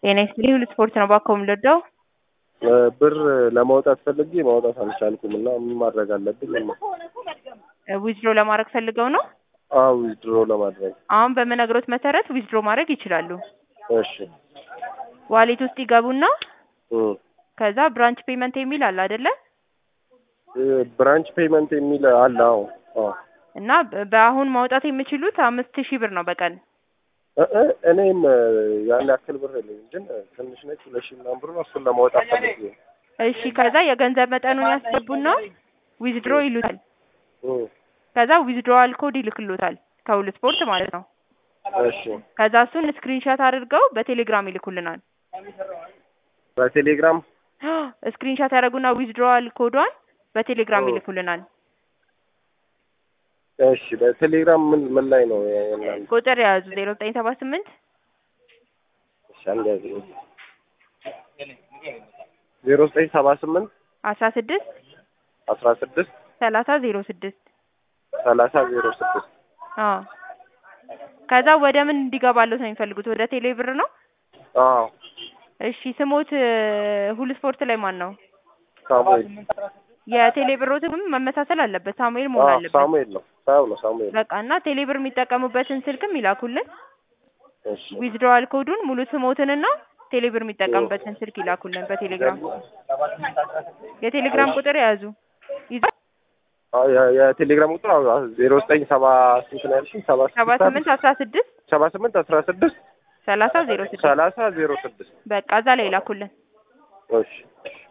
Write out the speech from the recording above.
ጤና ይስጥልኝ ሁሉ ስፖርት ነው ባኮ የምንወደው ብር ለማውጣት ፈልጌ ማውጣት አልቻልኩም እና ምን ማድረግ አለብኝ? ዊዝድሮ ለማድረግ ፈልገው ነው። አዎ ዊዝድሮ ለማድረግ አሁን በምነግሮት መሰረት ዊዝድሮ ማድረግ ይችላሉ። እሺ ዋሌት ውስጥ ይገቡና እም፣ ከዛ ብራንች ፔመንት የሚል አለ አይደለ? ብራንች ፔመንት የሚል አለ። አዎ አዎ እና በ- በአሁን ማውጣት የሚችሉት አምስት ሺህ ብር ነው በቀን እ እ እኔም ያን ያክል ብር የለኝም፣ ግን ትንሽ ነች። ሁለት ሺህ ምናምን ብር ነው። እሱን ለማውጣት ፈልጌ ነው። እሺ ከዛ የገንዘብ መጠኑን ያስገቡና ዊዝድሮ ይሉታል። እም፣ ከዛ ዊዝድሮዋል ኮድ ይልክሎታል ከሁሉ ስፖርት ማለት ነው። እሺ ከዛ እሱን ስክሪንሻት አድርገው በቴሌግራም ይልኩልናል። በቴሌግራም ስክሪንሻት ያደረጉና ዊዝድሮዋል ኮዷን በቴሌግራም ኦ። ይልኩልናል። እሺ በቴሌግራም ምን ምን ላይ ነው የእናንተ? ቁጥር የያዙ ዜሮ ዘጠኝ ሰባ ስምንት እሺ አንድ ያዝ ዜሮ ዘጠኝ ሰባ ስምንት አስራ ስድስት አስራ ስድስት ሰላሳ ዜሮ ስድስት ሰላሳ ዜሮ ስድስት አዎ ከዛ ወደ ምን እንዲገባለት ነው የሚፈልጉት? ወደ ቴሌ ብር ነው። አዎ እሺ ስሞት እ፣ ሁሉ ስፖርት ላይ ማን ነው? ሳሙኤል የቴሌ ብሮትም መመሳሰል አለበት። ሳሙኤል መሆን አዎ አለበት። ሳሙኤል ነው ሳው ነው ሳሙኤል በቃ እና ቴሌ ብር የሚጠቀሙበትን ስልክም ይላኩልን። እሺ ዊዝድሮዋል ኮዱን ሙሉ ስሞትንና ቴሌ ብር የሚጠቀሙበትን ስልክ ይላኩልን በቴሌግራም። የቴሌግራም ቁጥር የያዙ ይዘ አዎ የ- የቴሌግራም ቁጥር ዜሮ ዘጠኝ ሰባ ስንት ነው ያልሽኝ? ሰባ ሰባ ስምንት አስራ ስድስት ሰባ ስምንት አስራ ስድስት ሰላሳ ዜሮ ስድስት ሰላሳ ዜሮ ስድስት በቃ እዛ ላይ ይላኩልን። እሺ